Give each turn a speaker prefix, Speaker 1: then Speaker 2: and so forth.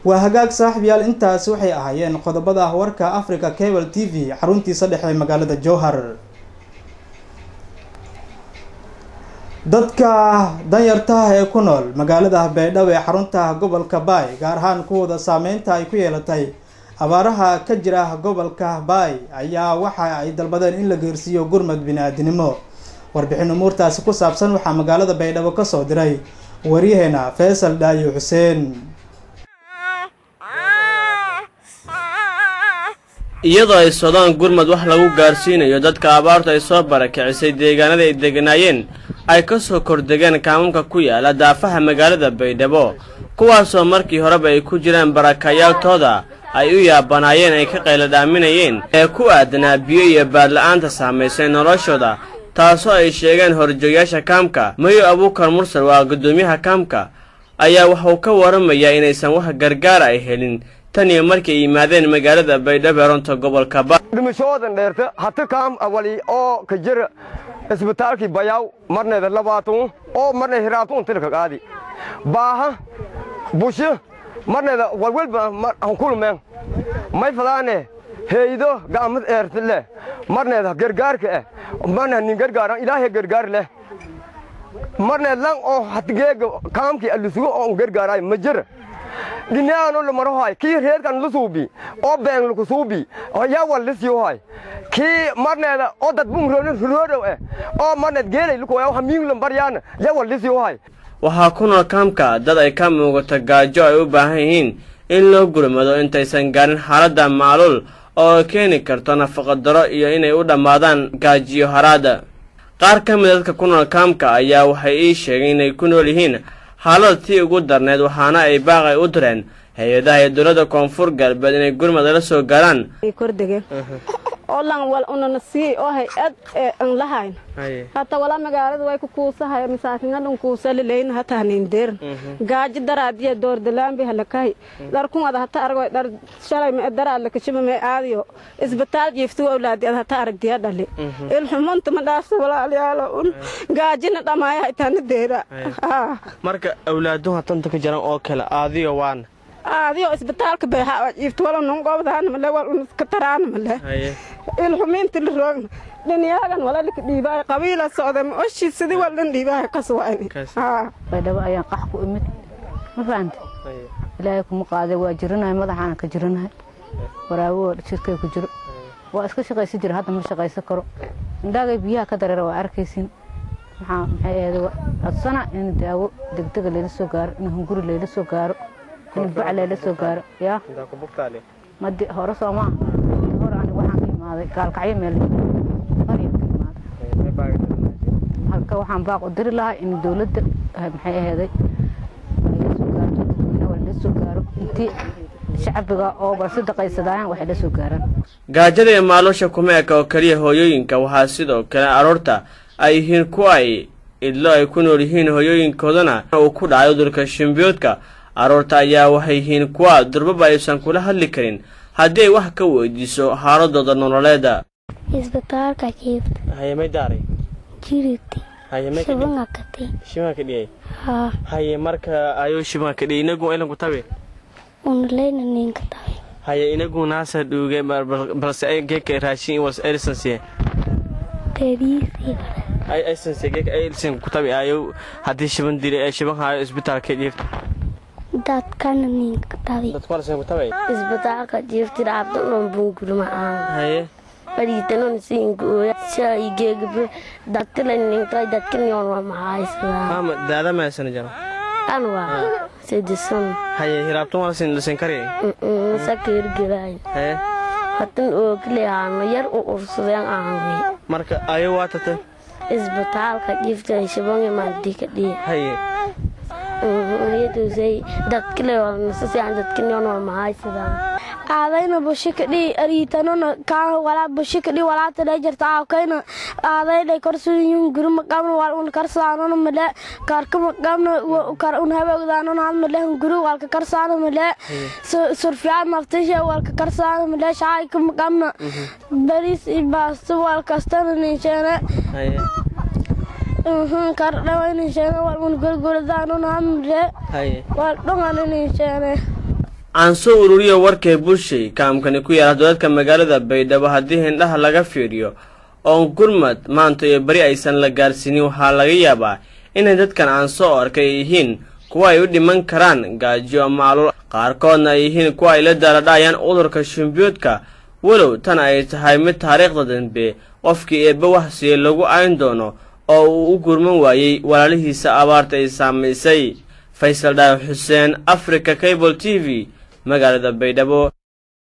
Speaker 1: waa hagaag saaxiibyaal intaasi waxay ahaayeen qodobada warka africa cable t v xaruntiisa dhexe ee magaalada jowhar dadka danyartaha ee ku nool magaalada baydhabo ee xarunta gobolka baay gaar ahaan kuwooda saameynta ay ku yeelatay abaaraha ka jira gobolka baay ayaa waxa ay dalbadeen in la geersiiyo gurmad bini-aadinimo warbixin umuurtaasi ku saabsan waxaa magaalada baydhabo kasoo diray waryaheena faysal dhaayo xuseen
Speaker 2: iyadoo ay sodaan gurmad wax lagu gaarsiinayo dadka abaartu ay soo barakicisay deegaanada ay deganaayeen ay ka soo kordegeen kaamamka ku yaala daafaha magaalada baydhabo kuwaasoo markii horeba ay ku jiraan barakayaaltooda ay u yaabanaayeen ay ka qayla dhaaminayeen ee ku aadanaa biyo iyo baadla-aanta saamaysay noloshooda taasoo ay sheegeen horjoogayaasha kaamka mayo abuukar mursal waa guddoomiyaha kaamka ayaa wuxuu ka waramayaa inaysan wax gargaara ay helin tan iyo markii ay yimaadeen magaalada baydhabo ee runta gobolka ba
Speaker 3: dhimashoodan dheerta hati kaam awali oo ka jira isbitaalkii bayaw marneeda labaatun oo marne hiraatun tilka qaadi baaha busho marneeda walwalba hankulmeen may fadaane heydo ga'amad eertile marneeda gargaarka eh marne nin gargaaran ilaahay gargaar leh marneed lan oo hatigeega kaamkii alusugo oo gargaaraay ma jira dhinaano lamarohay kii reerkan lusuubi oo been lukusuubi yaa wal lisyohay kii marneeda oo dad bungroodow eh oo marneed geelay lukoya hamiinglan baryaana yaa wal lisyohay
Speaker 2: waxaa ku nool kaamka dad ay ka muugato gaajo ay u baahan yihiin in loo gurmado intaysan gaarin xaaladda macluul oo keeni karto nafaqadaro iyo inay u dhammaadaan gaajiyo haraada qaar ka mida dadka ku nool kaamka ayaa waxay ii sheegeen inay ku nool yihiin xaalada tii ugu darneed waxaana ay baaqay u direen hay-adaha iyo dowladda koonfur galbeed inay gurmad la soo gaaraan
Speaker 4: kordegen oo lan wal unana sii oo hay-ad an lahayn hata wala magaalada way ku kuusahay masaakinadhan kuusalileyn hata hanindeer gaaji daraadiya doordalaambi halakahay dharkumada hata argoy dhar shalay me daraad lakashima me aadiyo isbitaal jiiftu awlaadi ad hata aragdiya dhali ilxumunta ma dhaafsa walaalayaalo un gaajina dhamaaya haytaana deera
Speaker 2: marka awlaaduhu hatanta ka jiran oo kale aadiyo waana
Speaker 4: aadiyo isbitaalka beexa jiiftu wala nungobdaana male wal uniska taraana male ilxumiinti la roogna dhiniyaagan wala lika dhiibaayo qabiila socda ma oshi sidii wal dhan dhiibaayo ka suwayni
Speaker 5: baydhabo ayaan qax ku imid ma fahanta ilaahay kuma qaaday waa jiranahay madaxaana ka jiranahay waraawo jirkay ku jiro waa iska shaqaysan jira hadda ma shaqaysan karo indhaagay biyaha ka dareera waa arkaysin maxaa maxay ahayd codsana in daawo degdega layla soo gaaro in hunguri layla soo gaaro in bac layla soo gaaro yaa madi hore soo maa hore aniga waxaan ka imaaday gaalkacyo meel qarya ka imaaday halka waxaan baaq u diri lahaa in dowladda maxay aheeday layla soo gaarto dadweynaha waa layla soo gaaro intii shacbiga oo balse daqaysadaayaan waxay la soo gaaraan
Speaker 2: gaajada iyo maalusha kuma eka oo keliya hooyooyinka waxaa sidoo kale aroorta ay yihiin kuwa ay idlo ay ku nool yihiin hooyooyinkoodana uu ku dhacay udurka shimbiyoodka aroorta ayaa waxay yihiin kuwa durbaba aysan kula hadli karin haddii ay wax ka weydiiso xaaladooda nololeeda
Speaker 6: isbitaalka jiifta
Speaker 2: hayemay daaray
Speaker 6: jiriti
Speaker 2: hayemay
Speaker 6: shibanga katay
Speaker 2: shimaa ka dhiyay
Speaker 6: haa
Speaker 2: haye marka ayuu shimaa ka dhiyay inagu ilanku tabe
Speaker 6: unaleyna ninka tahay
Speaker 2: haye inagu naasa dhuuge balse ay geeka raashin was elisansiye
Speaker 6: dariisii
Speaker 2: ay aysansiye geeka ay elisan ku tabe ayo haddii shiban dili ee shiban haayo isbitaalka jiifta
Speaker 6: dadkana ninka tahay
Speaker 2: dadku walasan ku tabe
Speaker 6: isbitaalka jiiftida abdulan bungurma aan
Speaker 2: haye
Speaker 6: fadhiitanon siinguoya shaigeegbe dadkila ninka dadkiniyon waa maxaysdaa
Speaker 2: ama daada maasana jaro
Speaker 6: anwa sedisan
Speaker 2: haye hiraabtan walasan lisan kari
Speaker 6: sakeergelaay
Speaker 2: haye
Speaker 6: hatan ooglehaano yar u ursadeen aanwe
Speaker 2: marka ayo waa tata
Speaker 6: isbitaalka jiifta shibange maadika dhiya
Speaker 2: haye
Speaker 6: yadusay dadkile nasasiyan dadkiniyon waa maxaysadaan
Speaker 7: aadayna bushikadhi ariitanona kaa walaa bushikadhi walaata dhay jirta aawkayna aadayday korsuyun guri maqabna wal un karsaanona male karka maqabna kar un habogdaanona had male guri walka karsaana male surfiyaad naftisha walka karsaana male shaayka maqabna baris baasto wal kastana ninsheene
Speaker 2: haye
Speaker 7: kar dhawa ninsheene wal un gurgurdaanona had male
Speaker 2: haye
Speaker 7: wal dhungana ninsheene
Speaker 2: aan soo ururiyo warkay bulshay kaamkani ku yaala dowladka magaalada baydhabo haddii hindhaha laga fiiriyo oon gurmad maanta iyo beri aysan la gaarsiinin waxaa laga yaabaa inay dadkan aan soo arkay ay yihiin kuwa ay u dhiman karaan gaajo macluul qaarkoodna ay yihiin kuwa ay la daaladhayaan cudurka shimbiyoodka walow tan ay tahay mid taariikhda dambe qofkii eebbe wax siiyey lagu ayn doono oo uu u gurman waayey walaalihiisa abaarta ay saamaysay faysal dhaar xuseen africa cable t v magaalada baydhabo